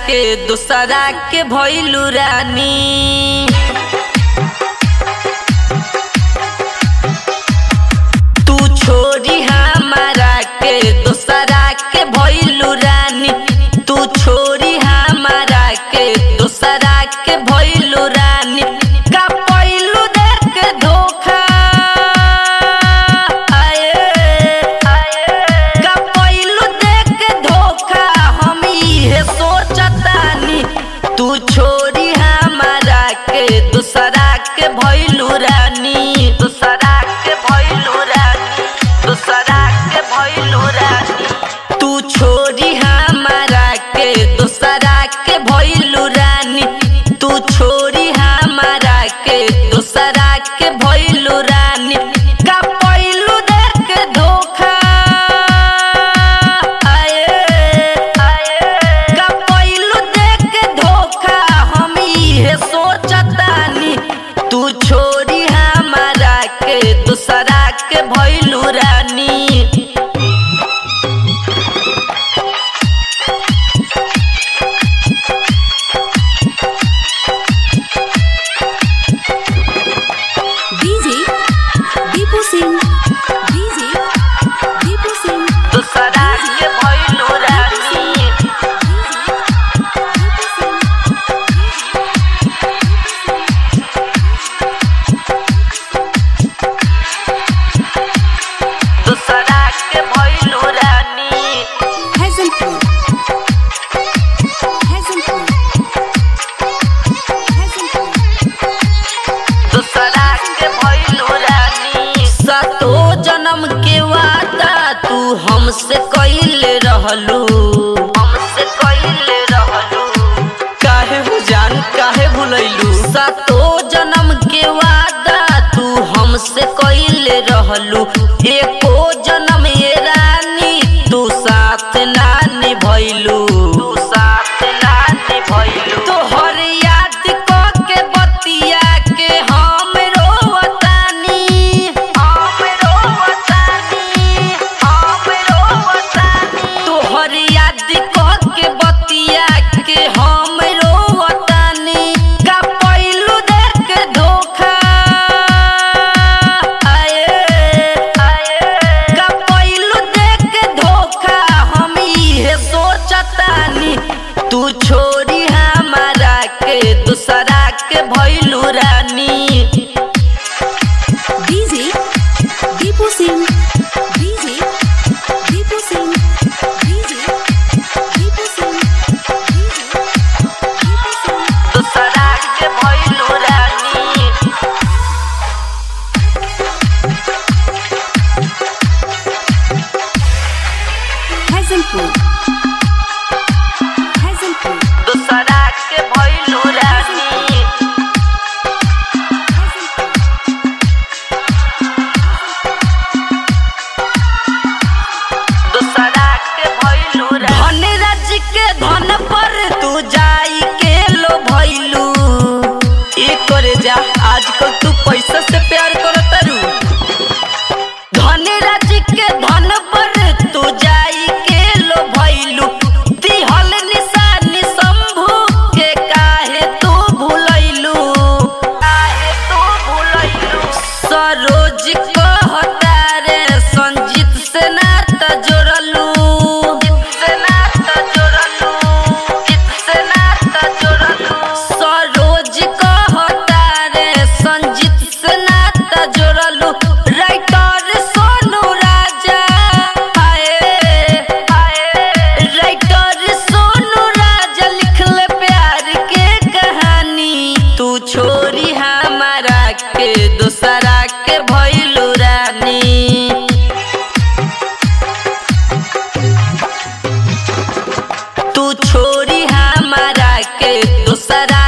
के दूसरा के भइलू रानी तू छोरी हमारा के दूसरा के भइलू रानी तू छोरी हमारा के दूसरा के भइलू रानी का पइलू देख के धोखा आए आए का पइलू देख के धोखा हम इहे सोचतानी तू छोरी हमारा के दूसरा के भइलू रानी दूसरा के भइलू रानी दूसरा के भइलू रानी तू छोरी हमारा के दूसरा के भइलू रानी तू छोरी हमारा के दूसरा के भइलू रानी का पइलू देख के धोखा आए आए का पइलू देख के धोखा हम इहे सोचतानी तू छोरी हमारा के दूसरा के भइलू रानी डीजे दीपू सिंह डीजे दीपू सिंह दूसरा के भइलू रानी दूसरा के भइलू रानी हैजलपुर हैजलपुर हैजलपुर दूसरा के भइलू रानी सतो जन्म के वादा तू हमसे कइले रहलू हमसे कइले रहलू काहे हो जान काहे भुलैलू सतो जन्म के वादा तू हमसे कइले रहलू एको जन्म ये रानी तू साथ ना निभैलू तू साथ ना निभैलू तोहर याद क के बतिया के हम रोवतानी हम रोवतानी हम रोवतानी तोहर याद क के बतिया के हम रोवतानी का पइलू देख के धोखा आए आए का पइलू देख के धोखा हम इहे सोचतानी तू छोरी हमारा के दूसरा के भइलू रानी DJ Deepu Singh DJ Deepu Singh DJ Deepu Singh DJ Deepu Singh दूसरा के भइलू रानी हैजलपुर हैजलपुर दूसरा के भइलू रानी दूसरा के भइलू धन राज के धन पर तू जाई के लो भइलू ई करे जा आजकल तू पैसा से प्यार करत रू धन राज के धन पर तू जाई के लो भइलू दिहल निशानी शंभू के काहे तू भुलैलू काहे तू भुलैलू सरोज कहता रे संजीत से नाता जोड़लू से नाता जोड़लू से नाता जोड़लू सरोज कहता रे संजीत से नाता जोड़लू राइटर सोनू राजा आए आए राइटर सोनू राजा लिखले प्यार के कहानी तू छोरी हमारा के दूसरा के भइलू रानी तू छोरी हमारा के दूसरा